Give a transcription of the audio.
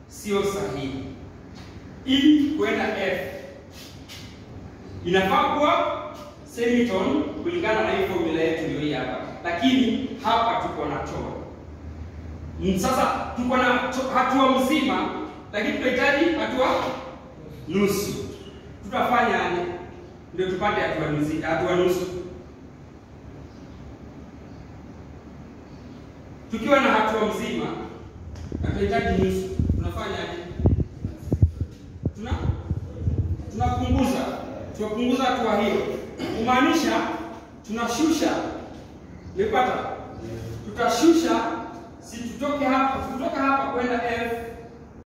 sio sahihi. E kwenda F inafaa kuwa semitone kulingana na hii formula yetu ndio hii hapa, lakini hapa tuko na tone. Mm, Sasa tuko na to- hatua mzima, lakini tunahitaji hatua nusu. Tutafanyaje ndio tupate hatua nusu? Hatua nusu tukiwa na hatua mzima na tunahitaji nusu, tunafanyaje? Tuna tunapunguza tunapunguza hatua hiyo, kumaanisha tunashusha. Umepata? Tutashusha, si tutoke hapa, kutoka hapa kwenda F